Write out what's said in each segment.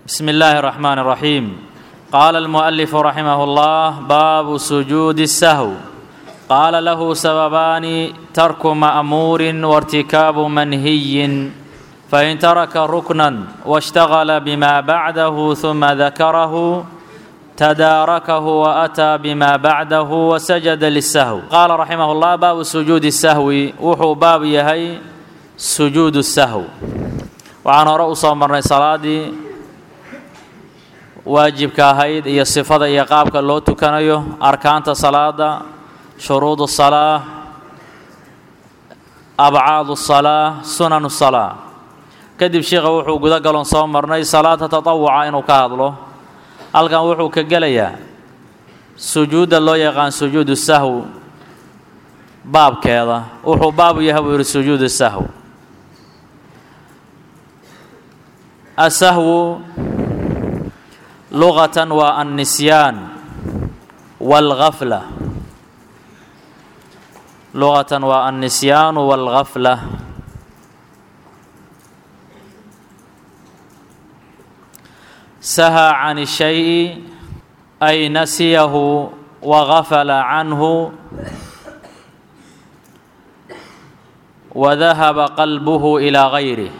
بسم الله الرحمن الرحيم قال المؤلف رحمه الله باب سجود السهو قال له سببان ترك مأمور وارتكاب منهي فإن ترك ركنا واشتغل بما بعده ثم ذكره تداركه وأتى بما بعده وسجد للسهو قال رحمه الله باب سجود السهو وحو باب يهي سجود السهو waxaan hore u soo marnay salaaddii waajibka ahayd iyo sifada iyo qaabka loo tukanayo arkaanta salaada shuruud salaa abcaad salaa sunan salaa kadib sheikha wuxuu guda galon soo marnay salaada tatawuca inuu ka hadlo halkan wuxuu ka gelayaa sujuudda loo yaqaan sujuudu sahw baabkeeda wuxuu baabu yahay buu yidhi sujuudu sahw asahwu lugatan waa annisyaan waalgafla lugatan waa annisyaanu waalgafla saha can shayi ay nasiyahu wagafala canhu wadahaba qalbuhu ilaa gayrih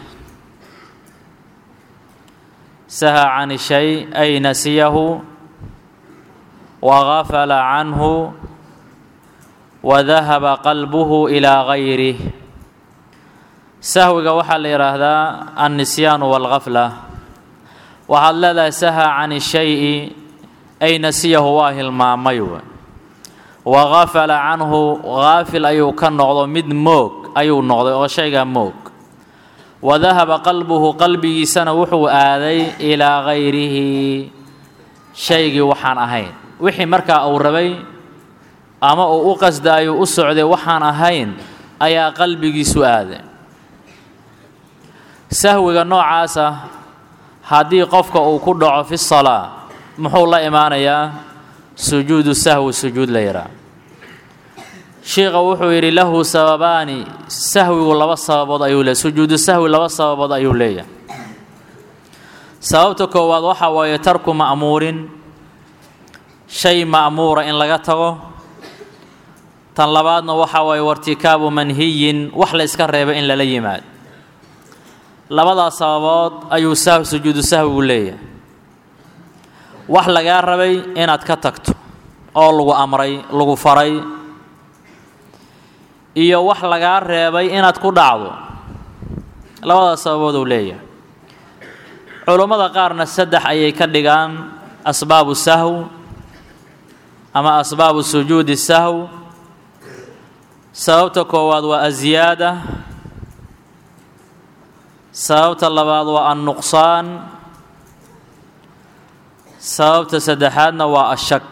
saha can shay ay nasiyahu wagafala canhu wadahaba qalbuhu ilaa gayrih sahwiga waxaa la yidhaahdaa annisyaanu waalgafla waxaad leedahay saha can shayi ay nasiyahu waa hilmaamay wagafala canhu gaafil ayuu ka noqdo mid moog ayuu noqday oo shaygaa moog wadahaba qalbuhu qalbigiisana wuxuu aaday ilaa gayrihi shaygii waxaan ahayn wixii markaa uu rabay ama uu u qasdaayo u socday waxaan ahayn ayaa qalbigiisu aaday sahwiga noocaasa haddii qofka uu ku dhaco fi salaa muxuu la imaanayaa sujuudu sahwi sujuud la yidhaah shiikha wuxuu yidhi lahu sababaani sahwigu laba sababood ayuu leeyahy sujuudu sahwi laba sababood ayuu leeyahay sababta koowaad waxaa waaye tarku ma'muurin shay ma'muura in laga tago tan labaadna waxaa waaye wartikaabu manhiyin wax la yska reeba in lala yimaado labadaas sababood ayuu sahw sujuudu sahwigu leeyahay wax lagaa rabay inaad ka tagto oo lagu amray lagu faray iyo wax lagaa reebay inaad ku dhacdo labadaas sababood uu leeyahay culummada qaarna saddex ayay ka dhigaan asbaabu sahw ama asbaabu sujuudi sahw sababta koowaad waa aziyaada sababta labaad waa annuqsaan sababta saddexaadna waa ashak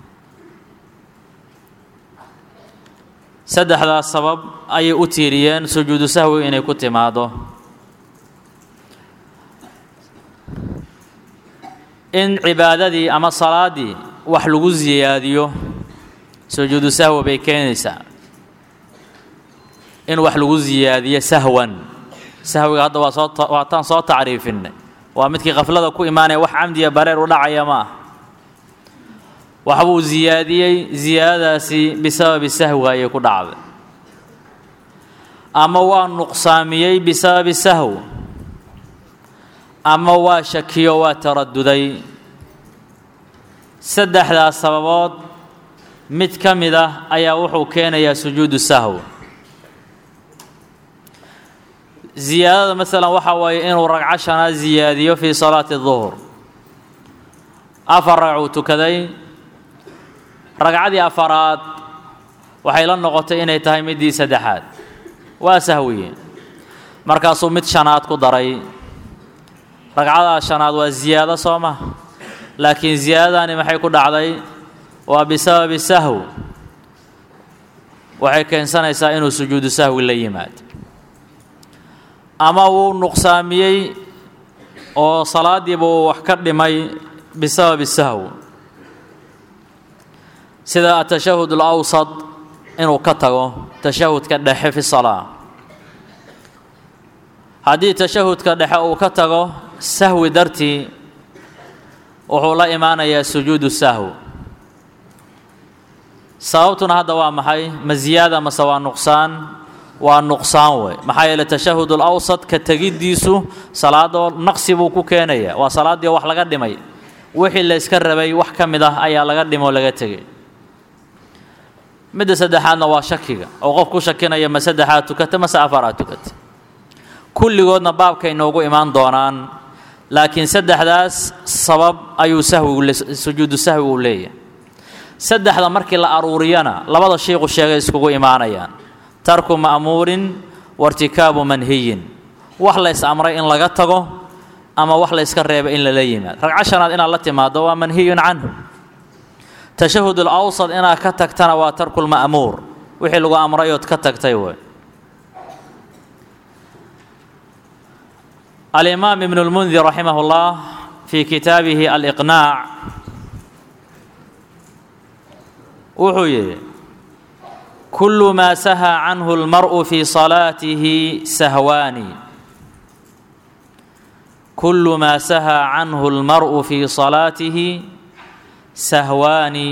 saddexdaas sabab ayay u tiiriyeen sujuudu sahwi inay ku timaado in cibaadadii ama salaaddii wax lagu siyaadiyo sujuudu sahwi bay keenaysaa in wax lagu siyaadiyo sahwan sahwiga hadda waa soo waataan soo tacriifinay waa midkii khaflada ku imaanaya wax camdiya bareer u dhacaya ma ah waxbuu siyaadiyey siyaadadaasi bisababi sahwi ayay ku dhacday ama waa nuqsaamiyey bisababi sahw ama waa shakiyo waa taraduday saddexdaas sababood mid ka mid ah ayaa wuxuu keenayaa sujuudu sahw ziyaadada masalan waxaa waaye inuu ragco shanaad ziyaadiyo fii salaati duhur afar ragcuu tukaday ragcadii afaraad waxay la noqotay inay tahay middii saddexaad waa sahwiye markaasuu mid shanaad ku daray ragcadaas shanaad waa ziyaado soo ma laakiin ziyaadadani maxay ku dhacday waa bisababi sahw waxay keensanaysaa inuu sujuudu sahwi la yimaado ama wuu nuqsaamiyey oo salaadiiba uu wax ka dhimay bisababi sahw sida atashahud alawsad inuu ka tago tashahudka dhexe fi salaa haddii tashahudka dhexe uu ka tago sahwi dartii wuxuu la imaanayaa sujuudu sahw sababtuna hadda waa maxay ma ziyaada mase waa nuqsaan waa nuqsaan wey maxaa yeele tashahud alawsad ka tegiddiisu salaadoo naqsi buu ku keenaya waa salaaddii wax laga dhimay wixii la yska rabay wax ka mid ah ayaa laga dhimoo laga tegay midda saddexaadna waa shakiga oo qof ku shakinaya ma saddexaad tukata mase afaraad tukata kulligoodna baabkay noogu imaan doonaan laakiin saddexdaas sabab ayuu sahwigu sujuudu sahwi uu leeyahay saddexda markii la aruuriyana labada shiiqu sheegay iskugu imaanayaan tarku ma'muurin wairtikaabu manhiyin wax lays amray in laga tago ama wax layska reebay in lala yimaado ragco shanaad inaad la timaado waa manhiyun canhu tashahud alawsad inaad ka tagtana waa tarkulma'muur wixii lagu amrayood ka tagtay wey alimaam ibn اlmundir raximah اllah fii kitaabihi aliqnaac wuxuu yidhi kulu maa saha canhu اlmar'u fii salaatihi sahwaani kulu maa saha canhu اlmar'u fii salaatihi sahwaani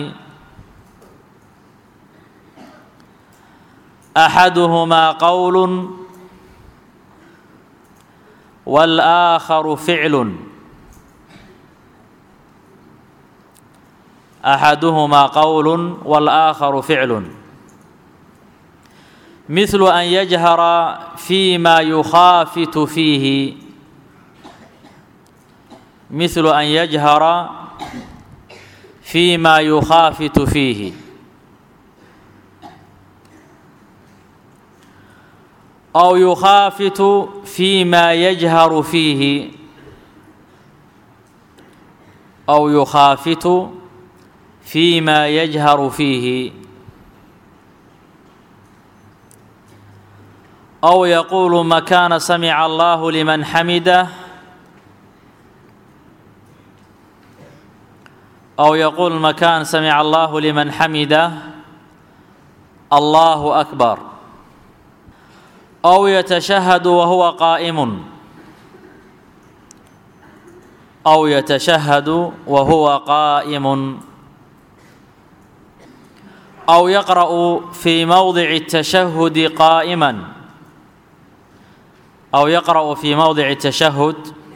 axaduhumaa qowl wاlآakharu ficlu axaduhumaa qowl wاlآakharu ficlu مثل أن يجهر فيما يخافت فيه مثل أن يجهر فيما يخافت فيه أو يخافت فيما يجهر فيه أو يخافت فيما يجهر فيه أو يقول مكان سمع الله لمن حمده أو يقول مكان سمع الله لمن حمده الله أكبر أو يتشهد وهو قائم أو يتشهد وهو قائم أو يقرأ في موضع التشهد قائما أو يقرأ في موضع التشهد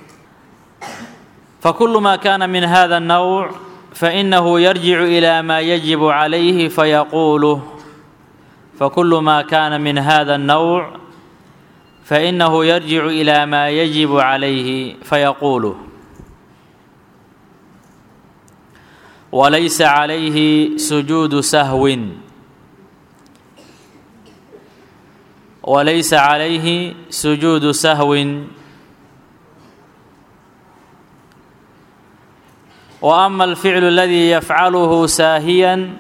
فكل ما كان من هذا النوع فإنه يرجع إلى ما يجب عليه فيقوله فكل ما كان من هذا النوع فإنه يرجع إلى ما يجب عليه فيقوله وليس عليه سجود سهو وليس عليه سجود سهو وأما الفعل الذي يفعله ساهيا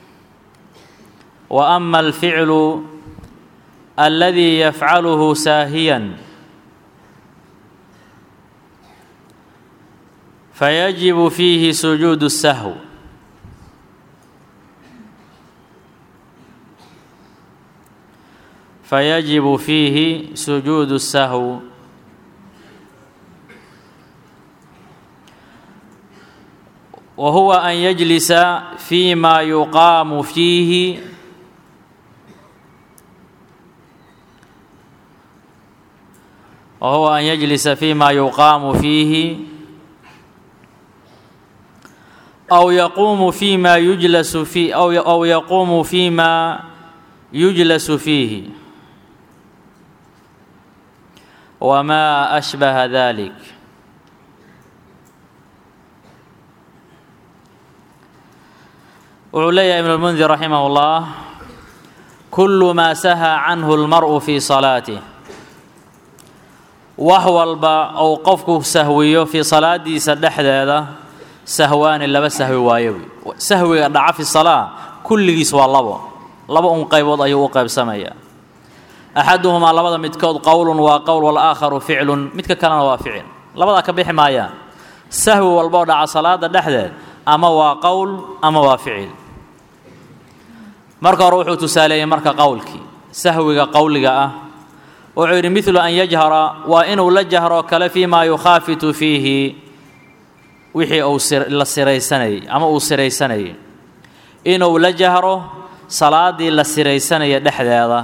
وأما الفعل الذي يفعله ساهيا فيجب فيه سجود السهو فيجب فيه سجود السهو وهو أن يجلس فيما يقام فيه وهو أن يجلس فيما يقام فيه أو يقوم فيما يجلس فيه أو أو يقوم فيما يجلس فيه وما أشبه ذلك wuxuu leeyahay ibn اlmundir raximah اllah kulu maa saha canhu اlmar'u fii salaatih wax walba ou qofku sahwiyo fii salaadiisa dhexdeeda sahwaani laba sahwi waayo sahwiga dhaca fi salaa kulligiis waa labo laba un qaybood ayuu u qaybsamayaa axaduhumaa labada midkood qowlun waa qowl walaakharu ficlun midka kalena waa ficil labadaa ka bixi maayaan sahwi walboo dhaca salaada dhexdeed ama waa qowl ama waa ficil marka hore wuxuu tusaaleeyey marka qowlkii sahwiga qowliga ah wuxuu yidhi midlu an yajhara waa inuu la jahro kale fii maa yukhaafitu fiihi wixii uu la siraysanayay ama uu siraysanayay inuu la jahro salaaddii la siraysanaya dhexdeeda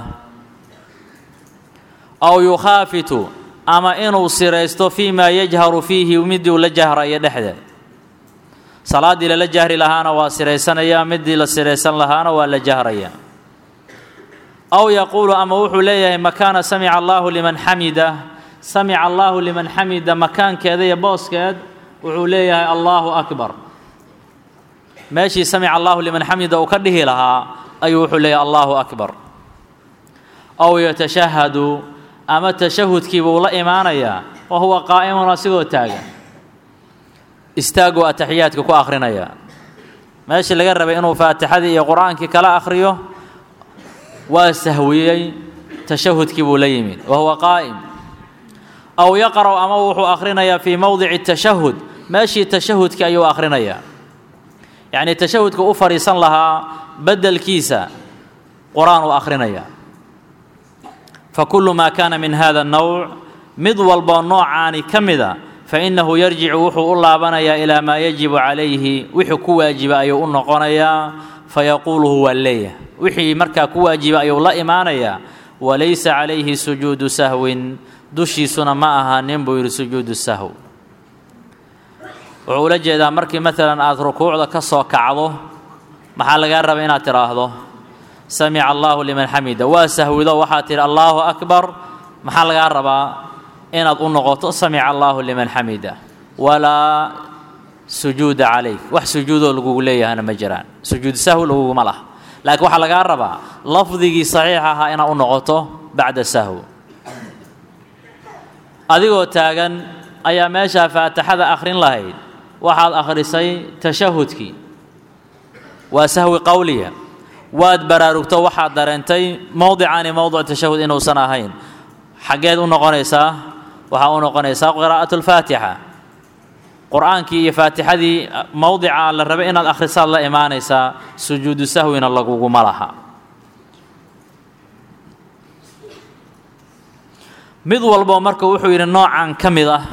aw yukhaafitu ama inuu siraysto fii maa yajharu fiihi miduu la jahrayo dhexdeed salaaddii lala jahri lahaana waa siraysanayaa midii la siraysan lahaana waa la jahrayaa aw yaquulu ama wuxuu leeyahay makaana samica allaahu liman xamida samica allaahu liman xamida makaankeeda iyo booskeed wuxuu leeyahay allaahu akbar meeshii samica allaahu liman xamida uu ka dhihi lahaa ayuu wuxuu leeyahay allaahu akbar aw yatashahadu ama tashahudkiibuu la imaanayaa wa huwa qaa'imun asigoo taagan istaaguu ataxiyaadka ku akhrinayaa meeshii laga rabay inuu faatixadii iyo qur-aankii kala akhriyo waa sahwiyey tashahudkii buu la yimid wa huwa qaa'im aw yaqra'u ama wuxuu akhrinayaa fii mowdici tashahud meeshii tashahudkii ayuu akhrinayaa yacnii tashahudka u fadhiisan lahaa beddelkiisa qur-aan uu akhrinayaa fa kullu maa kaana min hada annowc mid walboo noocaani ka mida fa innahu yarjicu wuxuu u laabanayaa ilaa maa yajibu calayhi wixii ku waajiba ayuu u noqonayaa fayaquuluhu waa leeyah wixii markaa ku waajiba ayuu la imaanayaa walaysa calayhi sujuudu sahwin dushiisuna ma ahaanin buu yidhi sujuudu sahw wuxuu ula jeedaa markii maalan aada rukuucda ka soo kacdo maxaa lagaa raba inaad tidhaahdo samica allaahu liman xamida waa sahwido waxaad tidhi allaahu akbar maxaa lagaa rabaa inaad u noqoto samica allaahu liman xamida walaa sujuuda calayk wax sujuudoo lagugu leeyahana ma jiraan sujuud sahwi laguguma laha laakiin waxaa lagaa rabaa lafdigii saxiix ahaa inaad u noqoto bacda sahw adigoo taagan ayaa meeshaa faatixada akhrin lahayd waxaad akhrisay tashahudkii waa sahwi qowliya waad baraarugto waxaad dareentay mowdicaani mowdic tashahud inuusan ahayn xaggeed u noqonaysaa waxaa u noqonaysaa qiraa'atu lfaatixa qur-aankii iyo faatixadii mowdica la rabay inaad akhrisaad la imaanaysaa sujuudu sahwina laguguma laha mid walbo marka wuxuu yidhi noocan ka mid ah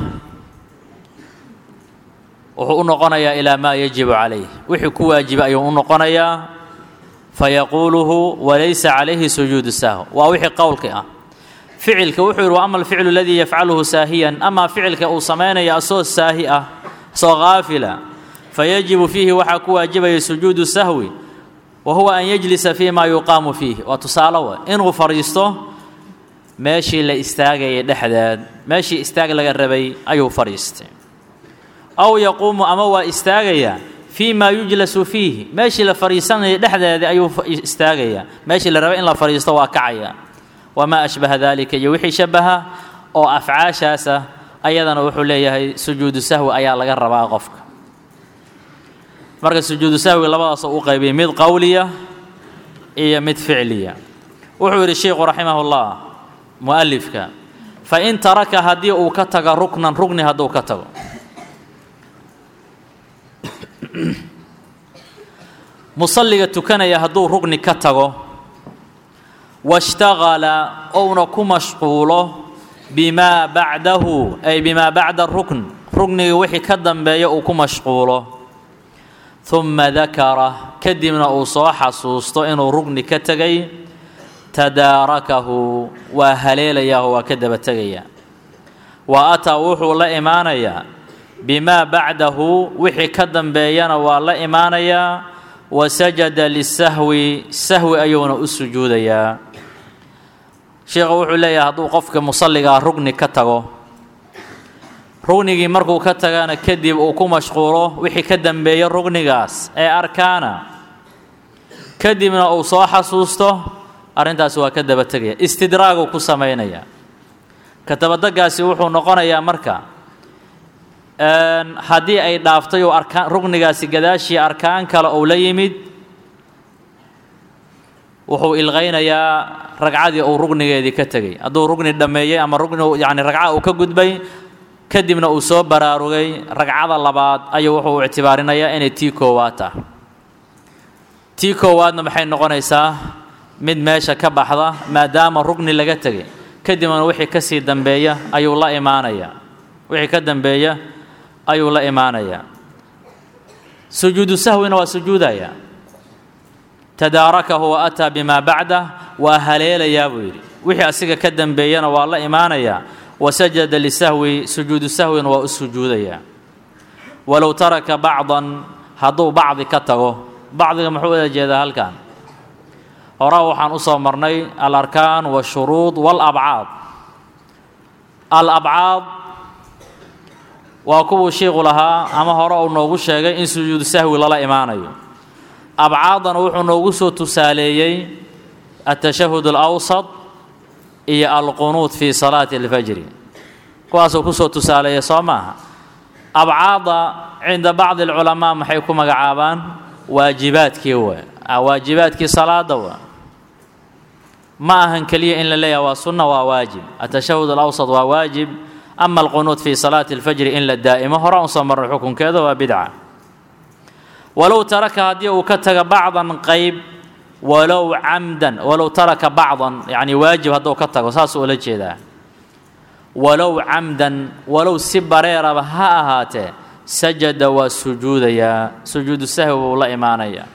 wuxuu u noqonayaa ilaa maa yajibu calayh wixii ku waajiba ayuu u noqonayaa fayaquuluhu walaysa calayhi sujuudu sahw waa wixii qowlki ah ficilka wuxuu yidhi wa ama alficlu aladii yafcaluhu saahiyan amaa ficilka uu samaynaya asoo saahi ah asoo haafila fayajibu fiihi waxaa ku waajibaya sujuudu sahwi wa huwa an yajlisa fii ma yuqaamu fiih waa tusaale wa inuu fadhiisto meeshii la istaagayay dhexdeed meeshii istaag laga rabay ayuu fadhiistay aw yaquumu ama waa istaagayaa fii maa yujlasu fiihi meeshii la fadhiisanayay dhexdeedii ayuu istaagayaa meeshii la rabay in la fadhiisto waa kacaya wamaa ashbaha daalika iyo wixii shabaha oo afcaashaasa ayadana wuxuu leeyahay sujuudu sahwi ayaa laga rabaa qofka marka sujuudu sahwiga labadaasoo u qaybiyay mid qowliya iyo mid ficliya wuxuu yidhi sheikhu raximahullah mu'alifka fa in taraka haddii uu ka tago ruknan rugni hadduu ka tago musalliga tukanaya hadduu rugni ka tago washtagala ouna ku mashquulo bimaa bacdahu ay bimaa bacda rukn rugniga wixii ka dambeeya uu ku mashquulo humma dakara kadibna uu soo xasuusto inuu rugni ka tegay tadaarakahu waa haleelayaah waa ka daba tegayaa wa ataa wuxuu la imaanayaa bimaa bacdahu wixii ka dambeeyana waa la imaanayaa wa sajada lisahwi sahwi ayuuna u sujuudayaa sheikhu wuxuu leeyahay hadduu qofka musalligaa rugni ka tago rugnigii markuu ka tagana kadib uu ku mashquulo wixii ka dambeeya rugnigaas ee arkaana kadibna uu soo xasuusto arrintaasi waa ka daba tegaya istidraaguu ku samaynaya ka dabadagaasi wuxuu noqonayaa marka haddii ay dhaaftay uu arkaan rugnigaasi gadaashii arkaan kale uu la yimid wuxuu ilqaynayaa ragcadii uu rugnigeedii ka tegey hadduu rugni dhammeeyey ama rugni yacni ragca uu ka gudbay kadibna uu soo baraarugay ragcada labaad ayuu wuxuu ictibaarinayaa inay tii koowaad tah tii koowaadna maxay noqonaysaa mid meesha ka baxda maadaama rugni laga tegay kadibna wixii ka sii dambeeya ayuu la imaanayaa wixii ka dambeeya ayuu la imaanayaa sujuudu sahwina waa sujuudaya tadaarakahu wa ataa bimaa bacdah waa haleelayaa buu yidhi wixii asiga ka dambeeyana waa la imaanayaa wa sajada lisahwi sujuudu sahwina waa u sujuudayaa walow taraka bacdan hadduu bacdi ka tago bacdiga muxuu wada jeedaa halkan horaa waxaan u soo marnay alarkaan waashuruud waalabcaad alabcaad waa kuwuu shiiqu lahaa ama hore uu noogu sheegay in sujuudu sahwi lala imaanayo abcaadana wuxuu noogu soo tusaaleeyey altashahud alawsad iyo alqunuud fii salaati alfajri kuwaasuu kusoo tusaaleeya soo maaha abcaada cinda bacdi alculamaa maxay ku magacaabaan waajibaadkii wa waajibaadkii salaada wa ma ahan keliya in la leeyaha waa sunna waa waajib atashahud alawsad waa waajib ama alqunuud fii salaati alfajri in la daa'imo hore un soo marray xukunkeeda waa bidca walow taraka haddii uu ka taga bacdan qayb walow camdan walow taraka bacdan yacni waajib hadduu ka tago saasuu ula jeedaa walow camdan walow si bareeraba ha ahaatee sajada waa sujuudayaa sujuudu sahwi buu la imaanayaa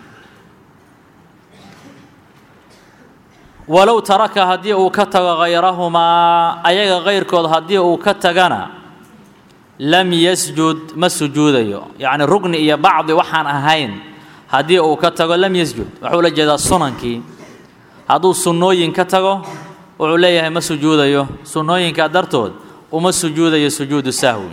walow taraka haddii uu ka tago khayrahumaa ayaga kayrkood haddii uu ka tagana lam yasjud ma sujuudayo yacni rugni iyo bacdi waxaan ahayn haddii uu ka tago lam yasjud wuxuu la jeedaa sunankii hadduu sunnooyin ka tago wuxuu leeyahay ma sujuudayo sunnooyinkaa dartood uma sujuudayo sujuudu sahwi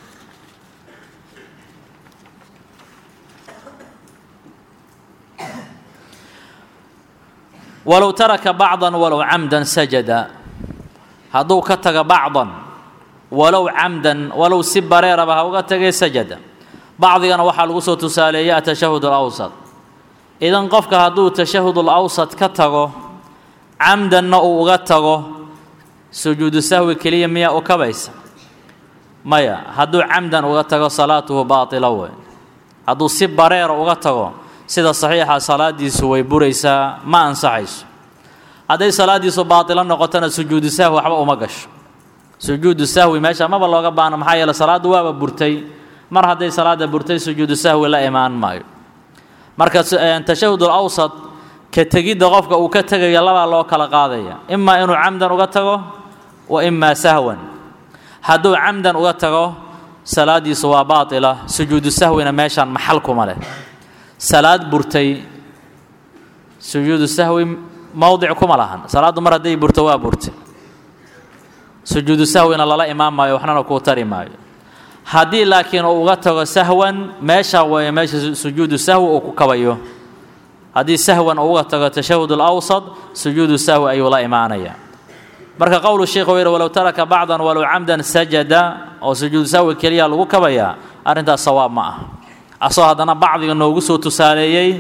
walow taraka bacdan walow camdan sajada hadduu ka taga bacdan walow camdan walow si bareeraba ha uga tagay sajada bacdigana waxaa lagu soo tusaaleeyay atashahud alawsad idan qofka hadduu tashahud alawsad ka tago camdanna uu uga tago sujuudu sahwi keliya miyaa u kabaysa maya hadduu camdan uga tago salaatuhu baatila wey hadduu si bareera uga tago sida saxiixa salaadiisu way buraysaa ma ansaxayso hadday salaadiisu baatilo noqotona sujuudu sahwi waxba uma gasho sujuudu sahwi meesha maba looga baano maxaa yeele salaaddu waaba burtay mar hadday salaada burtay sujuudu sahwi la imaan maayo marka tashahud alawsad ka tegidda qofka uu ka tegaya labaa loo kala qaadaya imaa inuu camdan uga tago wa imaa sahwan hadduu camdan uga tago salaadiisu waa baatila sujuudu sahwina meeshaan maxal kuma leh salaad burtay sujuudu sahwi mowdic kuma lahan salaaddu mar hadday burto waa burtay sujuudu sahwina lala imaan maayo waxnana kuu tari maayo haddii laakiin uu uga tago sahwan meesha weeye meesha sujuudu sahwi uu ku kabayo haddii sahwan uu uga tago tashahud alawsad sujuudu sahwi ayuu la imaanaya marka qowlu sheikh uu yidhi walow taraka bacdan walow camdan sajada oo sujuudu sahwi keliya lagu kabayaa arrintaas sawaab ma ah asoo haddana bacdiga noogu soo tusaaleeyey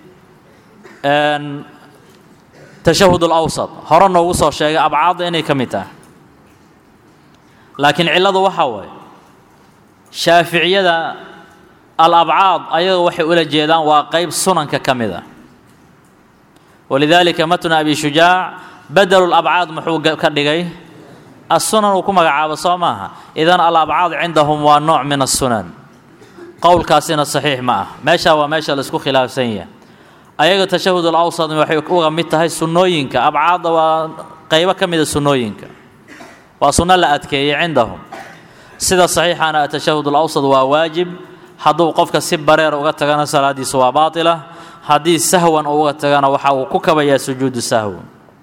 tashahud alawsad hore noogu soo sheegay abcaadda inay ka mid tahay laakiin cilladu waxaa waaye shaaficiyada alabcaad ayaga waxay ula jeedaan waa qeyb sunanka ka mid a walidaalika matna abi shujaac badelu labcaad muxuu ka dhigay assunan uu ku magacaabo soo maaha idan alabcaad cindahum waa nooc min assunan qowlkaasina saxiix ma ah meeshaa waa meesha laisku khilaafsan yahay ayaga tashahud alawsad waxay uga mid tahay sunnooyinka abcaadda waa qeybo ka mida sunnooyinka waa sunno la adkeeyey cindahum sida saxiixana atashahud alawsad waa waajib hadduu qofka si bareer uga tagana salaadiisu waa baatila haddii sahwan uu uga tagana waxa uu ku kabayaa sujuudu sahwi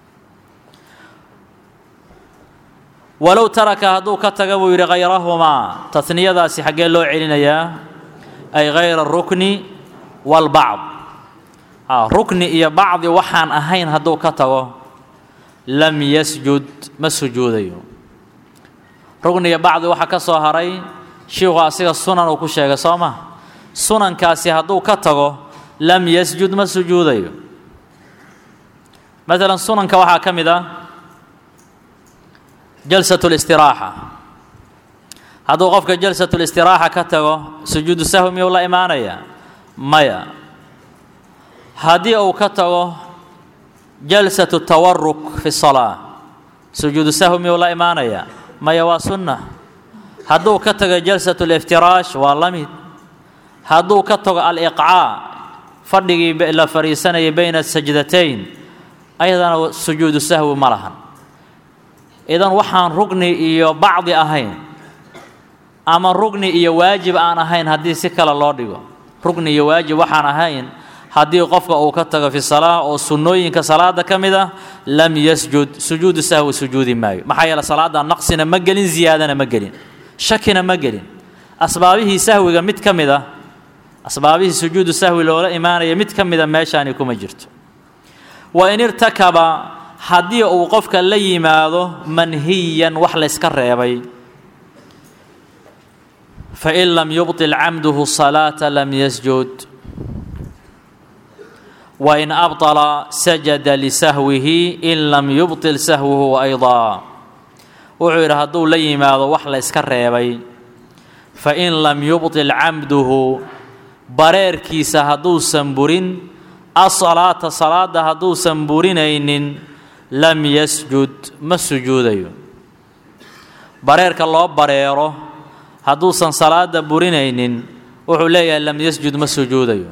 walow taraka hadduu ka taga buu yidhi khayrahumaa taniyadaasi xaggee loo celinayaa ay hayra rukni walbacd rukni iyo bacdi waxaan ahayn hadduu ka tago lam yasjud ma sujuudayo rukniga bacdi waxaa ka soo haray shiikhu asiga sunan uu ku sheegay soo ma sunankaasi hadduu ka tago lam yasjud ma sujuudayo maalan sunanka waxaa ka mid ah jalsat listiraaxa hadduu qofka jalsat listiraaxa ka tago sujuudu sahwi miyuu la imaanaya maya haddii uu ka tago jalsatu tawaruk fi salaa sujuudu sahwi miyuu la imaanaya maya waa sunna hadduu ka tago jalsatu liftiraash waa la mid hadduu ka tago aliqcaa fadhigii la fadhiisanayay bayna sajdatayn ayadana sujuudu sahwi ma lahan idan waxaan rugni iyo bacdi ahayn ama rugni iyo waajib aan ahayn haddii si kale loo dhigo rugni iyo waajib waxaan ahayn haddii qofka uu ka tago fi salaa oo sunnooyinka salaada ka mid ah lam yasjud sujuudu sahwi sujuudi maayo maxaa yeele salaada naqsina ma gelin ziyaadana ma gelin shakina ma gelin asbaabihii sahwiga mid ka mid ah asbaabihii sujuudu sahwi loola imaanaya mid ka mida meeshaani kuma jirto wa in irtakaba haddii uu qofka la yimaado manhiyan wax layska reebay fain lam yubطil camduhu salaata lam yasjud wain abطala sajada lisahwihi in lam yubطil sahwuhu ayضaa wuxuu yidhi hadduu la yimaado wax layska reebay fain lam yubطil camduhu bareerkiisa hadduusan burin asalaata salaada hadduusan burinaynin lam yasjud ma sujuudayo bareerka loo bareero hadduusan salaada burinaynin wuxuu leeyahay lam yasjud ma sujuudayo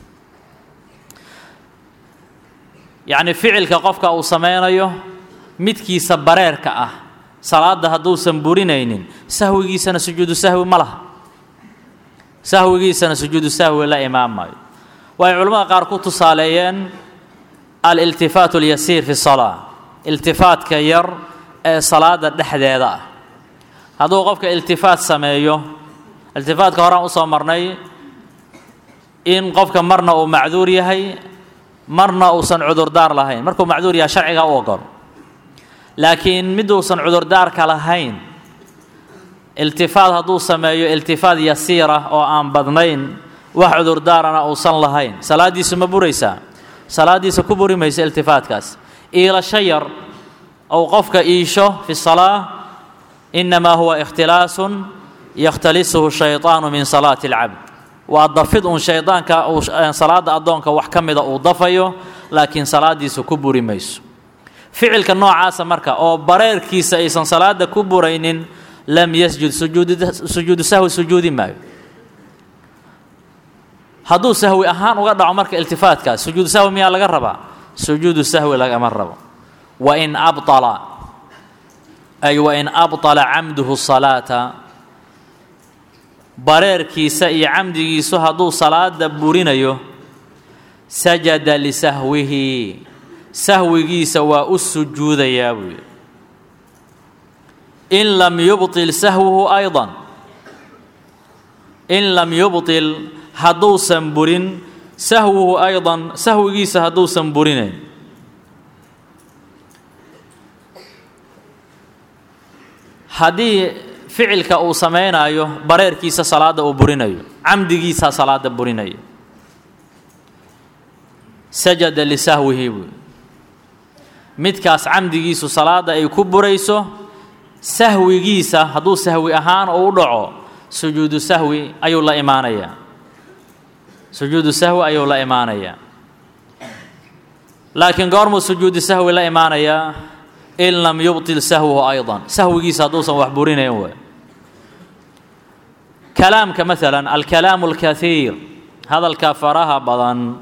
yacni ficilka qofka uu samaynayo midkiisa bareerka ah salaada hadduusan burinaynin sahwigiisana sujuudu sahwi ma laha sahwigiisana sujuudu sahwi la imaan maayo waxay culimmada qaar ku tusaaleeyeen aliltifaat اlyasiir fi salaa iltifaatka yar ee salaada dhexdeeda ah hadduu qofka iltifaat sameeyo iltifaatka horaan usoo marnay in qofka marna uu macduur yahay marna uusan cudurdaar lahayn markuu macduur yahay sharciga u ogol laakiin miduusan cudurdaarka lahayn iltifaat hadduu sameeyo iltifaat yasiira oo aan badnayn wax cudurdaarana uusan lahayn salaaddiisu ma buraysaa salaaddiisa ku buri maysa iltifaatkaas iilasho yar ou qofka iisho fi salaa innamaa huwa ikhtilaasun yakhtalisuhu shayطaanu min salaati اlcabd waa dafid uun shaydaanka uu salaada addoonka wax ka mida uu dafayo laakiin salaaddiisa ku buri mayso ficilka noocaasa marka oo bareerkiisa aysan salaada ku buraynin lam yasjud sujuudu sahwi sujuudi maayo hadduu sahwi ahaan uga dhaco marka iltifaatkaas sujuudu sahwi miyaa laga rabaa sujuudu sahwi lagama rabo wain abطala ay wain abطala camduhu salaata bareerkiisa iyo camdigiisu hadduu salaada burinayo sajada lisahwihi sahwigiisa waa u sujuudayaa buu yidhi in lam yubطil sahwuhu ayضa in lam yubطil hadduusan burin sahwuhu ayضa sahwigiisa hadduusan burinayn haddii ficilka uu samaynayo bareerkiisa salaada uu burinayo camdigiisaa salaada burinayo sajada lisahwihi buu midkaas camdigiisu salaada ay ku burayso sahwigiisa hadduu sahwi ahaan uu u dhaco sujuudu sahwi ayuu la imaanayaa sujuudu sahwi ayuu la imaanayaa laakiin goormuu sujuudu sahwi la imaanayaa in lam yubطil sahwuhu ayضa sahwigiisa hadduusan wax burinayn waay kalaamka maala alkalaamu اlkaiir hadalka faraha badan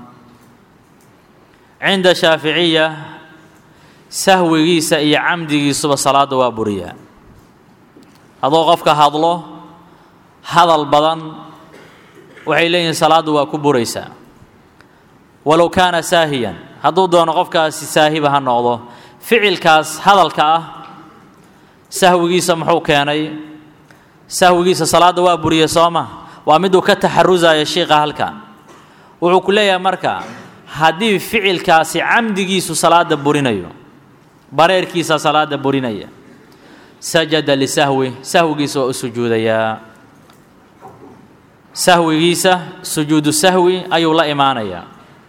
cinda shaaficiya sahwigiisa iyo camdigiisuba salaada waa buriyaa hadduu qofka hadlo hadal badan waxay leeyihiin salaaddu waa ku buraysaa walow kaana saahiyan hadduu doono qofkaasi saahiba ha noqdo ficilkaas hadalka ah sahwigiisa muxuu keenay sahwigiisa salaadda waa buriye soo ma waa miduu ka taxarusaya shiiqa halkan wuxuu ku leeyahay marka haddii ficilkaasi camdigiisu salaada burinayo bareerkiisa salaada burinaya sajada lisahwi sahwigiisa waa u sujuudayaa sahwigiisa sujuudu sahwi ayuu la imaanayaa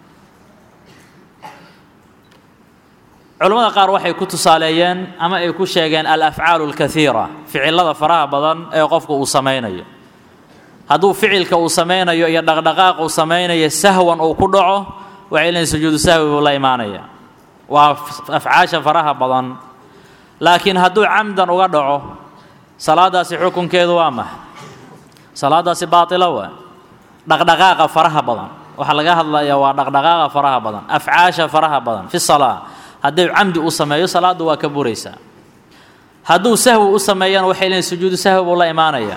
culimmada qaar waxay ku tusaaleeyeen ama ay ku sheegeen alafcaalu alkaiira ficilada faraha badan ee qofka uu samaynayo hadduu ficilka uu samaynayo iyo dhaqdhaqaaq uu samaynayo sahwan uu ku dhaco waxay leeyiin sujuudu sahwi buu la imaanaya waa afcaasha faraha badan laakiin hadduu camdan uga dhaco salaadaasi xukunkeedu waa maxa salaadaasi baatila waa dhaqdhaqaaqa faraha badan waxaa laga hadlayaa waa dhaqdhaqaaqa faraha badan afcaasha faraha badan fi salaa haddii camdi uu sameeyo salaaddu waa ka buraysaa hadduu sahwi u sameeyana waxay leeyiin sujuudu sahwi buu la imaanayaa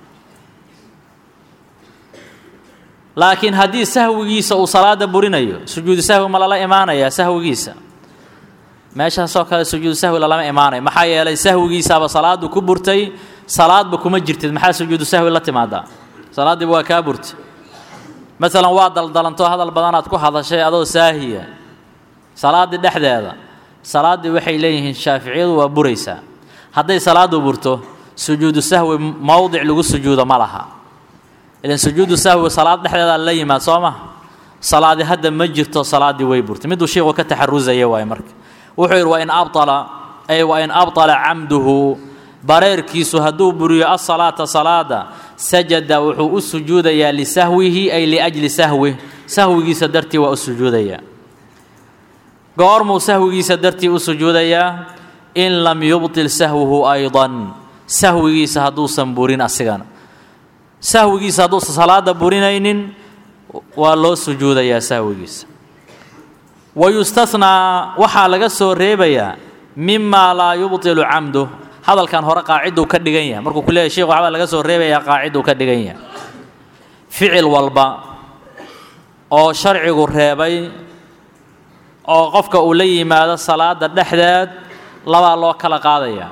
laakiin haddii sahwigiisa uu salaada burinayo sujuudu sahwi ma lala imaanayaa sahwigiisa meeshaasoo kale sujuudu sahwi lalama imaanayo maxaa yeelay sahwigiisaaba salaadu ku burtay salaadba kuma jirtid maxaa sujuudu sahwi la timaadaa salaaddiiba waa kaa burtay masalan waa daldalanto hadal badanaad ku hadashay adoo saahiya salaaddii dhexdeeda salaaddii waxay leeyihiin shaaficiyadu waa buraysaa hadday salaadu burto sujuudu sahwi mowdic lagu sujuudo ma laha ilan sujuudu sahwi salaad dhexdeeda la yimaad soo ma salaadi hadda ma jirto salaaddii way burtay miduu sheikhu ka taxarusaya waaye marka wuxuu yidhi wain abala ay wain abطala camduhu bareerkiisu hadduu buriyo asalaata salaada sajada wuxuu u sujuudayaa lisahwihi ay liajli sahwih sahwigiisa dartii waa u sujuudayaa goormuu sahwigiisa dartii u sujuudayaa in lam yubطil sahwuhu ayضan sahwigiisa hadduusan burin asigana sahwigiisa hadduusan salaada burinaynin waa loo sujuudayaa sahwigiisa wayustanaa waxaa laga soo reebayaa mimaa laa yubطilu camduh hadalkan hore qaaciduu ka dhigan yahay markuu ku leeyahy shekh waxbaa laga soo reebayaa qaaciduu ka dhigan yahay ficil walba oo sharcigu reebay oo qofka uu la yimaado salaada dhexdeed labaa loo kala qaadayaa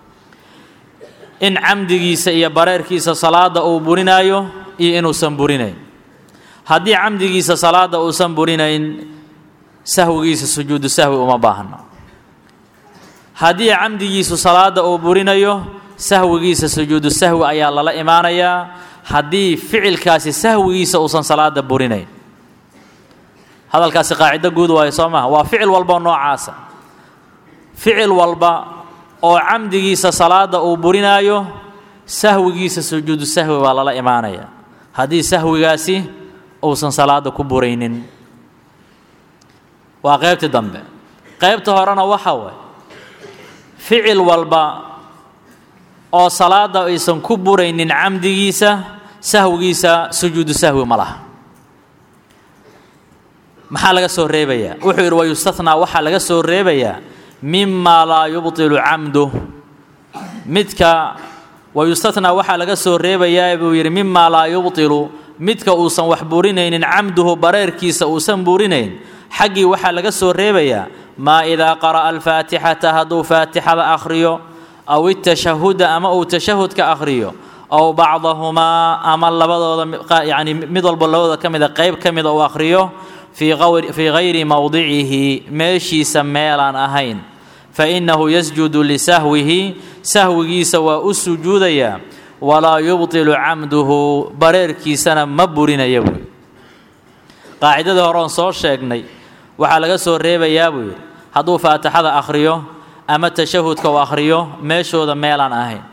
in camdigiisa iyo bareerkiisa salaada uu burinaayo iyo inuusan burinayn haddii camdigiisa salaada uusan burinayn sahwigiisa sujuudu sahwi uma baahno haddii camdigiisu salaada uu burinayo sahwigiisa sujuudu sahwi ayaa lala imaanayaa haddii ficilkaasi sahwigiisa uusan salaada burinayn hadalkaasi qaacido guud waayo soo maha waa ficil walba noocaasa ficil walba oo camdigiisa salaada uu burinaayo sahwigiisa sujuudu sahwi baa lala imaanayaa haddii sahwigaasi uusan salaada ku buraynin waa qaybtii dambe qaybta horena waxa waay ficil walba oo salaada aysan ku buraynin camdigiisa sahwigiisa sujuudu sahwi ma laha maxaa laga soo reebayaa wuxuu yidhi wayustathnaa waxaa laga soo reebayaa mimaa laa yubطilu camduh midka wayustathnaa waxaa laga soo reebayaa buu yidhi mimaa laa yubطilu midka uusan wax burinaynin camduhu bareerkiisa uusan burinayn xaggii waxaa laga soo reebayaa maa idaa qara'a alfaatixata hadduu faatixada akhriyo aw itashahuda ama uu tashahudka akhriyo aw bacdahumaa ama labadooda yacni mid walba labadooda ka mida qayb ka mida uu akhriyo fii gayri mowdicihi meeshiisa meelaan ahayn fa innahu yasjudu lisahwihi sahwigiisa waa u sujuudayaa walaa yubطilu camduhu bareerkiisana ma burinaya buuyi qaacidadii hore oon soo sheegnay waxaa laga soo reebayaa buu yidhi hadduu faatixada akhriyo ama tashahudka uu akhriyo meeshooda meelaan ahayn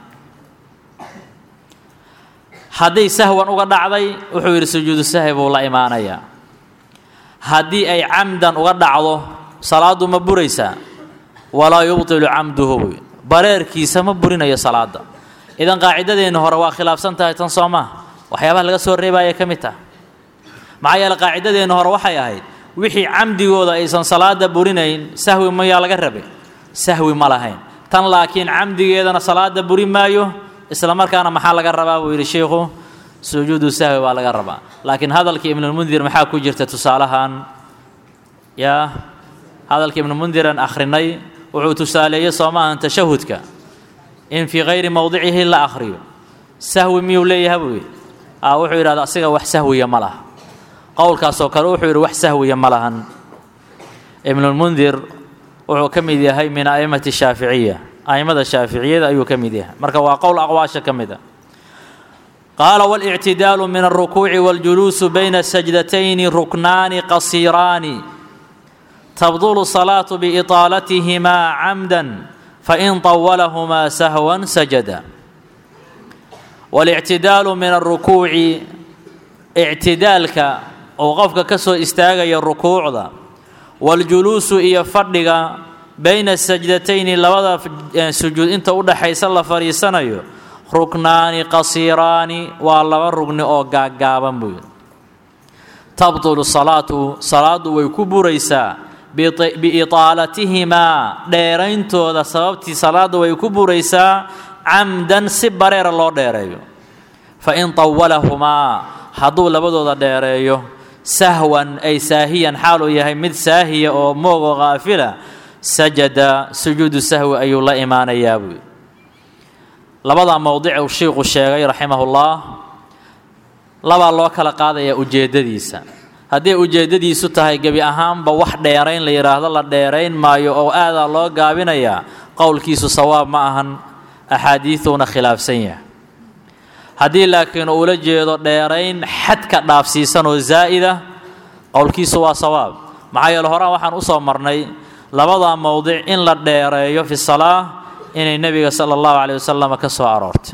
hadday sahwan uga dhacday wuxuu yidhi sujuudu sahwi buu la imaanayaa haddii ay camdan uga dhacdo salaaddu ma buraysaa walaa yubطilu camduhu buu yidhi bareerkiisa ma burinayo salaadda idan qaacidadeenna hore waa khilaafsan tahay tan soo maha waxyaabaha laga soo reebaya ka mid taha maxaa yeele qaacidadeenna hore waxay ahayd wixii camdigooda aysan salaada burinayn sahwi mayaa laga rabay sahwi ma lahayn tan laakiin camdigeedana salaada buri maayo isla markaana maxaa laga rabaa buu yidhi sheikhu sujuudu sahwi baa laga rabaa laakiin hadalkii ibnulmundir maxaa ku jirta tusaalahan yaa hadalkii ibnulmundiran akhrinay wuxuu tusaaleeyey soo maahan tashahudka in fii kayri mowdicihi la akhriyo sahwi miyuu leeyaha buu yidhi a wuxuu yidhahda asiga wax sahwiya ma laha qowlkaasoo kale wuxuu yidhi wax sahwiya ma lahan ibnulmundir wuxuu ka mid yahay min a'immati shaaficiya a'immada shaaficiyada ayuu ka mid yahay marka waa qowl aqwaasha ka mid a qaala waاlictidaalu min alrukuuci waاljuluusu bayna sajdatayni ruknaani qasiiraani tabdulu salaatu biiطaalatihimaa camdan fain طawalahumaa sahwan sajada waاlictidaalu min alrukuuci ictidaalka uu qofka ka soo istaagaya rukuucda waاljuluusu iyo fadhiga bayna sajdatayni labada sujuud inta u dhaxaysa la fadhiisanayo ruknaani qasiiraani waa laba rugni oo gaaggaaban buu yidhi tabtulu salaatu salaaddu way ku buraysaa biitaalatihimaa dheerayntooda sababtii salaadda way ku buraysaa camdan si bareera loo dheereeyo fain tawalahumaa hadduu labadooda dheereeyo sahwan ay saahiyan xaaluu yahay mid saahiya oo moog oo kaafila sajada sujuudu sahwi ayuu la imaanayaa buui labadaa mowdic uu shiiku sheegay raximahullah labaa loo kala qaadayaa ujeeddadiisa hadday ujeeddadiisu tahay gebi ahaanba wax dheerayn la yidhaahdo la dheerayn maayo oo aadaa loo gaabinayaa qowlkiisu sawaab ma ahan axaadiiduuna khilaafsan yahay haddii laakiin uula jeedo dheerayn xadka dhaafsiisan oo zaa'ida qowlkiisu waa sawaab maxaa yeele horaan waxaan u soo marnay labadaa mowdic in la dheereeyo fi salaa inay nebiga sala allahu caleyh wasalam ka soo aroortay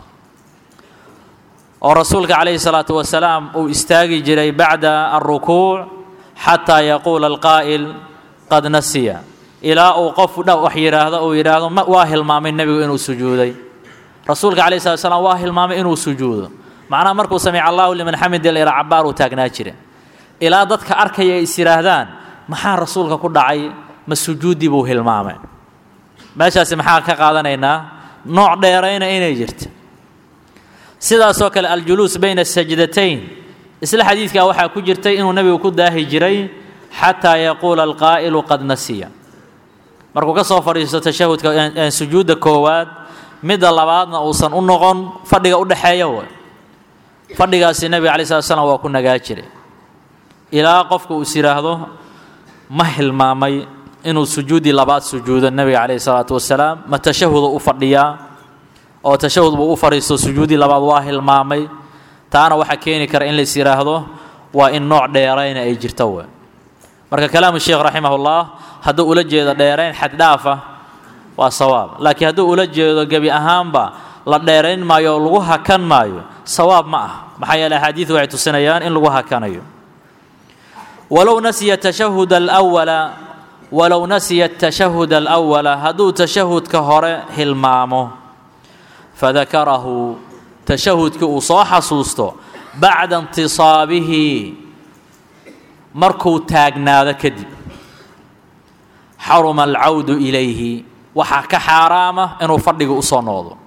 oo rasuulka calayhi salaatu wasalaam uu istaagi jiray bacda alrukuuc xataa yaquula alqaa'il qad nasiya ilaa uu qof wax yidhaahdo uu yidhaahdo waa hilmaamay nebigu inuu sujuuday rasuulka calayhi salatu wasalaam waa hilmaamay inuu sujuudo macnaha markuu samica allahu liman xamida layra cabbaar uu taagnaa jira ilaa dadka arkaya ay is yidhaahdaan maxaa rasuulka ku dhacay ma sujuuddii buu hilmaamay meeshaasi maxaa ka qaadanaynaa nooc dheerayna inay jirta sidaasoo kale aljuluus bayna sajdatayn isla xadiidkaa waxaa ku jirtay inuu nebigu ku daahi jiray xataa yaquula alqaa'ilu qad nasiya markuu ka soo fadhiisto tashahudka sujuudda koowaad midda labaadna uusan u noqon fadhiga u dhexeeya way fadhigaasi nebiga alai slat slam waa ku nagaa jiray ilaa qofka uu is yidhaahdo ma hilmaamay inuu sujuuddii labaad sujuudo nebiga calayhi salaatu wasalaam ma tashahuda u fadhiyaa oo tashahud buu u fadhiisto sujuuddii labaad waa hilmaamay taana waxaa keeni kara in lais yidhaahdo waa in nooc dheerayna ay jirto we marka kalaamu sheekh raximahullah hadduu ula jeedo dheerayn xaddhaafa waa sawaab laakiin hadduu ula jeedo gebi ahaanba la dheerayn maayo oo lagu hakan maayo sawaab ma ah maxaa yeele axaadiidu waxay tusinayaan in lagu hakanayo walow nasiya tashahud alwala walow nasiya tashahud alawala hadduu tashahudka hore hilmaamo fadakarahu tashahudkii uu soo xasuusto bacda intisaabihi markuu taagnaado kadib xaruma alcawdu ilayhi waxaa ka xaaraama inuu fadhiga u soo noqdo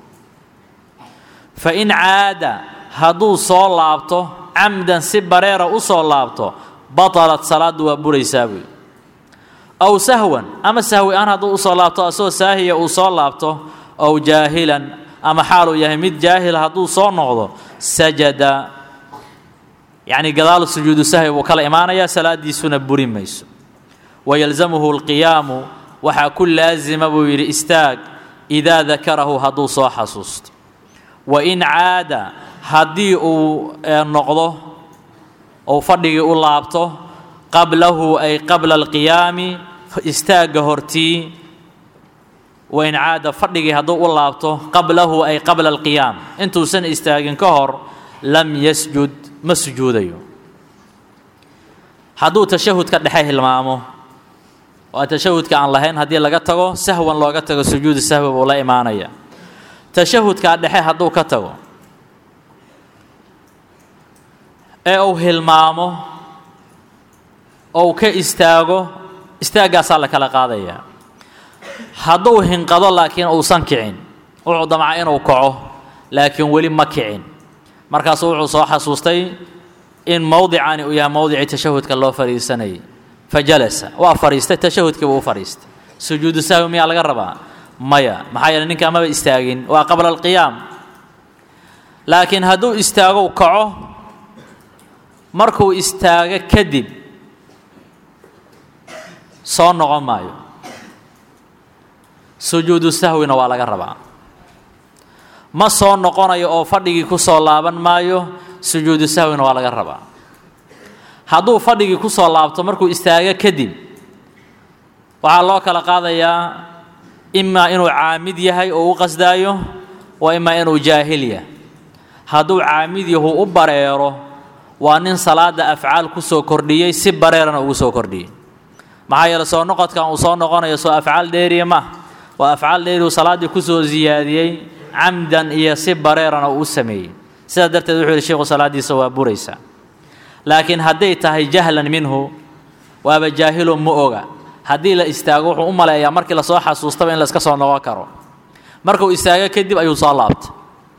fain caada hadduu soo laabto camdan si bareera u soo laabto batalat salaaddu waa buraysaa buy aw sahwan ama sahwi aan hadduu usoo laabto asagoo saahiya uu soo laabto ow jaahilan ama xaaluu yahay mid jaahil hadduu soo noqdo sajada yacni gadaal sujuudu sahwi buu kala imaanayaa salaadiisuna buri mayso wayalzamuhu alqiyaamu waxaa ku laasima buu yidhi istaag idaa dakarahu hadduu soo xasuusto wain caada haddii uu noqdo ou fadhigii u laabto qablahu ay qabla alqiyaami istaagga hortii wain caada fadhigii hadduu u laabto qablahu ay qabla alqiyaam intuusan istaagin ka hor lam yasjud ma sujuudayo hadduu tashahudka dhexe hilmaamo waa tashahudka aan lahayn haddii laga tago sahwan looga tago sujuudu sahwi buu la imaanaya tashahudkaa dhexe hadduu ka tago ee uu hilmaamo ou ka istaago istaaggaasaa la kala qaadayaa hadduu hinqado laakiin uusan kicin wuxuu damca inuu kaco laakiin weli ma kicin markaasuu wuxuu soo xasuustay in mowdicani uu yahay mowdicii tashahudka loo fadhiisanayay fa jalasa waa fadhiistay tashahudkiibuu u fadhiistay sujuudu sahwi miyaa laga rabaa maya maxaa yeele ninkaa maba istaagin waa qabla alqiyaam laakiin hadduu istaago kaco markuu istaago kadib soo noqon maayo sujuudu sahwina waa laga rabaa ma soo noqonayo oo fadhigii ku soo laaban maayo sujuudu sahwina waa laga rabaa hadduu fadhigii ku soo laabto markuu istaago kadib waxaa loo kala qaadayaa imaa inuu caamid yahay oo u qasdaayo wa imaa inuu jaahil yahay hadduu caamid yahu u bareero waa nin salaada afcaal ku soo kordhiyey si bareerana ugu soo kordhiyey maxaa yeele soo noqodkan uu soo noqonayo soo afcaal dheeriya ma waa afcaal dheeriuu salaaddii ku soo siyaadiyey camdan iyo si bareerana uu u sameeyey sidaa darteed wuxuu yidhi sheikhu salaaddiisa waa buraysaa laakiin hadday tahay jahlan minhu waaba jaahilo ma oga haddii la istaago wuxuu u maleeyaa markii lasoo xasuustaba in layska soo noqon karo markuu istaago kadib ayuu soo laabtay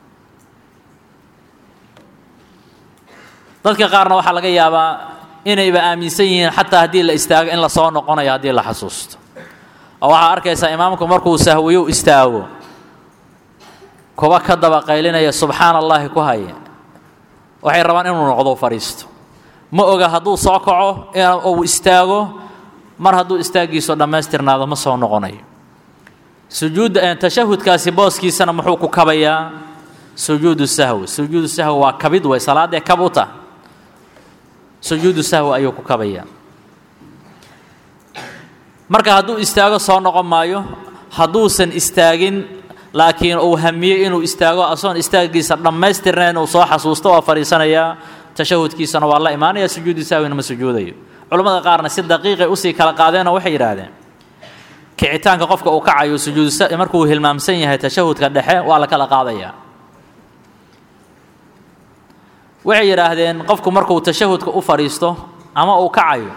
dadka qaarna waxaa laga yaabaa inayba aaminsan yihiin xataa haddii la istaago in lasoo noqonayo haddii la xasuusto oo waxaa arkaysaa imaamku markuu sahwiyo istaago kuba ka daba qaylinaya subxaana allaahi ku haya waxay rabaan inuu noqdo fadhiisto ma oga hadduu soo kaco uu istaago mar hadduu istaaggiisu dhammaystirnaado ma soo noqonayo sujuudda tashahudkaasi booskiisana muxuu ku kabayaa sujuudu sahwi sujuudu sahwi waa kabid wey salaadee kab u tah sujuudu sahwi ayuu ku kabayaa marka hadduu istaago soo noqon maayo hadduusan istaagin laakiin uu hamiyey inuu istaago asoon istaaggiisa dhammaystirnayn uu soo xasuusto waa fadhiisanayaa tashahudkiisana waa la imaanaya sujuudu sahwina ma sujuudayo culimmada qaarna si daqiiqay usii kala qaadeenoo waxay yidhaahdeen kicitaanka qofka uu kacayo sujuudu markuu hilmaamsan yahay tashahudka dhexe waa la kala qaadayaa waxay yidhaahdeen qofku markuu tashahudka u fadhiisto ama uu kacayo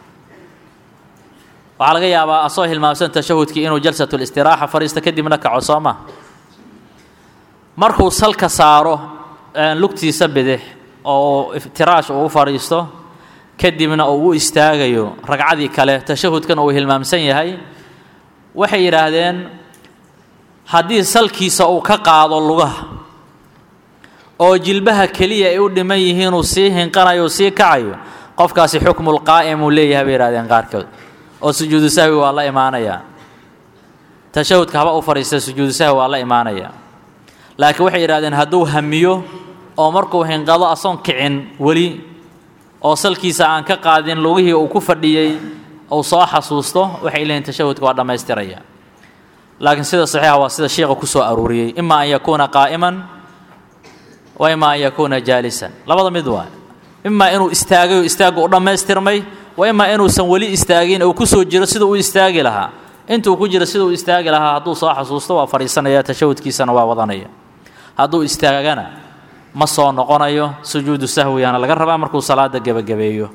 waxaa laga yaabaa asoo hilmaamsan tashahudkii inuu jalsatulistiraaxa fadhiisto kadibna kaco soo ma markuu salka saaro lugtiisa bidix oo iftiraash uu u fadhiisto kadibna uu u istaagayo ragcadii kale tashahudkan uu hilmaamsan yahay waxay yidhaahdeen haddii salkiisa uu ka qaado lugaha oo jilbaha keliya ay u dhiman yihiin uu sii hinqanayo uu sii kacayo qofkaasi xukmulqaa'im uu leeyahay bay yidhahdeen qaarkood oo sujuudu sahwi waa la imaanayaa tashahudka haba u fadhiista sujuudu sahwi waa la imaanayaa laakiin waxay yidhahdeen hadduu hamiyo oo markuu hinqado asoon kicin weli oo salkiisa aan ka qaadin lugihii uu ku fadhiyey uu soo xasuusto waxay leeyihin tashahudka waa dhammaystiraya laakiin sida saxiixa waa sida sheikha ku soo aruuriyey ima an yakuuna qaa'iman wa ima an yakuuna jaalisan labada mid waa imaa inuu istaagay oo istaagga u dhammaystirmay wa imaa inuusan weli istaagin uu ku soo jiro sida uu istaagi lahaa intuu ku jiro sida uu istaagi lahaa hadduu soo xasuusto waa fadhiisanaya tashahudkiisana waa wadanaya hadduu istaagana ma soo noqonayo sujuudu sahwigana laga rabaa markuu salaada gebagabeeyo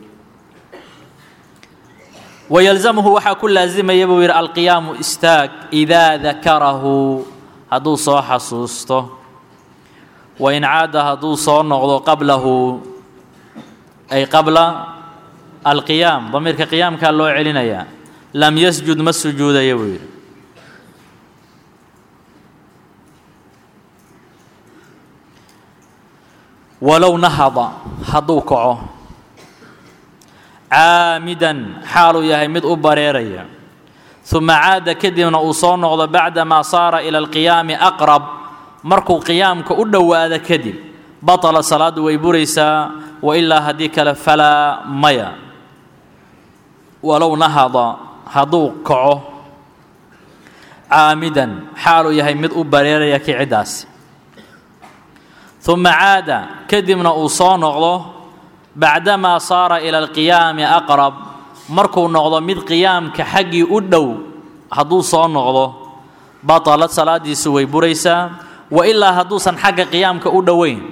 wayalzamhu waxaa ku laasimaya buu yidhi alqiyaamu istaag idaa dakarahu hadduu soo xasuusto wain caada hadduu soo noqdo qablahu ay qabla alqiyaam damiirka qiyaamkaa loo celinayaa lam yasjud ma sujuudaya buu yidhi walow nahada hadduu kaco caamidan xaaluu yahay mid u bareeraya uma caada kadibna uu soo noqdo bacdamaa saara ila alqiyaami aqrab markuu qiyaamka u dhowaado kadib batala salaaddu way buraysaa wa ilaa haddii kale falaa maya walow nahada hadduu kaco caamidan xaaluu yahay mid u bareeraya kiciddaasi uma caada kadibna uu soo noqdo bacdamaa saara ila alqiyaami aqrab markuu noqdo mid qiyaamka xaggii u dhow hadduu soo noqdo batalad salaadiisu way buraysaa wa ilaa hadduusan xagga qiyaamka u dhoweyn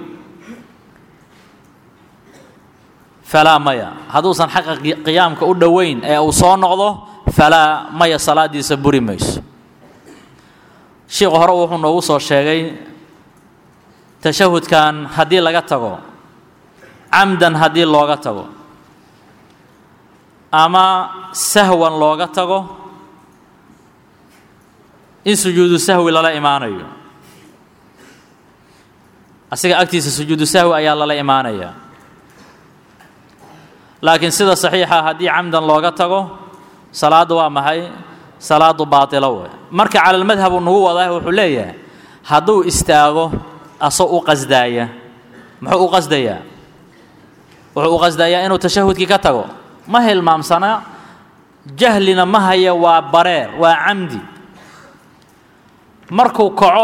falaa maya hadduusan xagga qiyaamka u dhoweyn ee uu soo noqdo falaa maya salaadiisa buri mayso sheikhu hore wuxuu noogu soo sheegay tashahudkan haddii laga tago camdan haddii looga tago ama sahwan looga tago in sujuudu sahwi lala imaanayo asiga agtiisa sujuudu sahwi ayaa lala imaanaya laakiin sida saxiixa haddii camdan looga tago salaaddu waa maxay salaadu baatilo wey marka calalmadhab uu nagu wadaa wuxuu leeyahay hadduu istaago asoo u qasdaaya muxuu u qasdayaa wuxuu u qasdayaa inuu tashahudkii ka tago ma hilmaamsana jahlina ma haya waa bareer waa camdi markuu kaco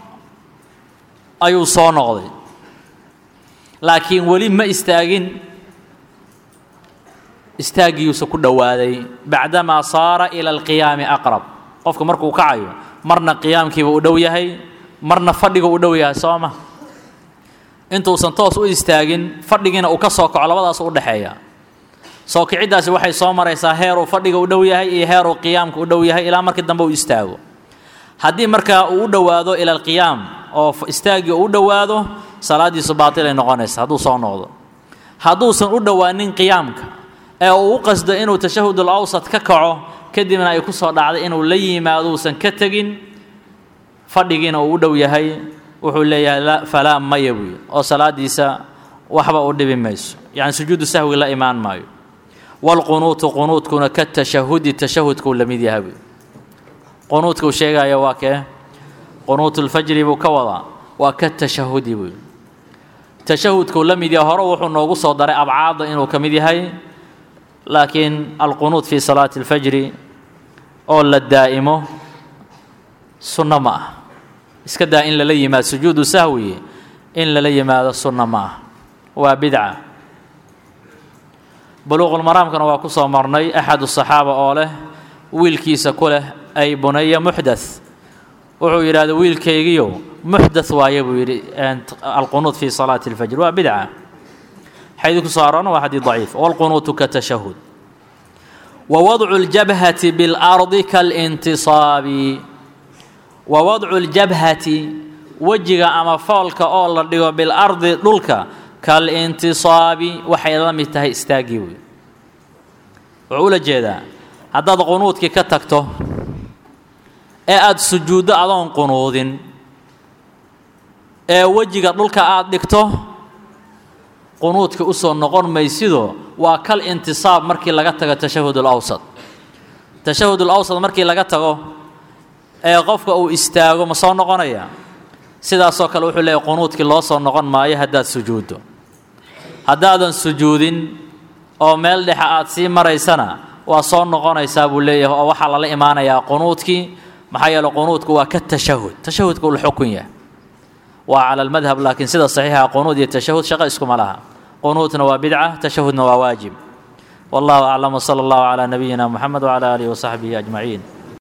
ayuu soo noqday laakiin weli ma istaagin istaaggiiuusa ku dhowaaday bacdamaa saara ila alqiyaami aqrab qofku markuu kacayo marna qiyaamkiiba u dhow yahay marna fadhiga u dhow yahay soo ma intuusan toos u istaagin fadhigiina uu ka soo kaco labadaas u dhexeeya soo kiciddaasi waxay soo maraysaa heeruu fadhiga u dhow yahay iyo heeruu qiyaamka u dhow yahay ilaa markii dambe uu istaago haddii markaa uu u dhowaado ila alqiyaam oo istaaggii uu u dhowaado salaaddiisu baatilay noqonaysa hadduu soo noqdo hadduusan u dhowaanin qiyaamka ee uu u qasdo inuu tashahudul awsat ka kaco kadibna ay ku soo dhacday inuu la yimaado uusan ka tegin fadhigiina uu u dhow yahay wuxuu leeyahay falaa maya buuyi oo salaaddiisa waxba u dhibi mayso yacni sujuudu sahwi la imaan maayo waalqunuutu qunuudkuna ka tashahudi tashahudkuu la mid yahay buuyi qunuudka uu sheegaya waa kee qunuutulfajri buu ka wadaa waa ka tashahudi buuyi tashahudkuu la mid yahay hore wuxuu noogu soo daray abcaadda inuu ka mid yahay laakiin alqunuud fii salaati alfajri oo la daa'imo sunno ma ah iska daa in lala yimaado sujuudu sahwi in lala yimaado sunno ma ah waa bidca buluuqulmaraamkana waa ku soo marnay axadu saxaaba oo leh wiilkiisa ku leh ay bunaya muxdath wuxuu yidhahda wiilkaygiyo muxdath waaye buu yidhi alqunuud fii salaati alfajr waa bidca xadiid ku soo aroorna waa xadiid daciif walqunuutu ka tashahud wa wadcu ljabhati biاlardi kalintisaabi wa wadcu ljabhati wejiga ama foolka oo la dhigo bilardi dhulka kalintisaabi waxay la mid tahay istaaggii wey wuxuu ula jeedaa haddaad qunuudkii ka tagto ee aada sujuuddo adoon qunuudin ee wejiga dhulka aada dhigto qunuudka u soo noqon maysido waa kal intisaab markii laga tago tashahud ulawsad tashahud ulawsad markii laga tago ee qofka uu istaago ma soo noqonaya sidaasoo kale wuxuu leeyahy qunuudkii loo soo noqon maayo haddaad sujuuddo haddaadan sujuudin oo meel dhexa aad sii maraysana waa soo noqonaysaa buu leeyahay oo waxaa lala imaanayaa qunuudkii maxaa yeele qunuudku waa ka tashahud tashahudka uu la xukun yahay waa cala almadhab laakiin sida saxiixa qunuud iyo tashahud shaqo iskuma laha qunuudna waa bidca tashahudna waa waajib wallahu aclam wsala allahu calaa nabiyina muxamed wcala aalihi wasaxbihi ajmaciin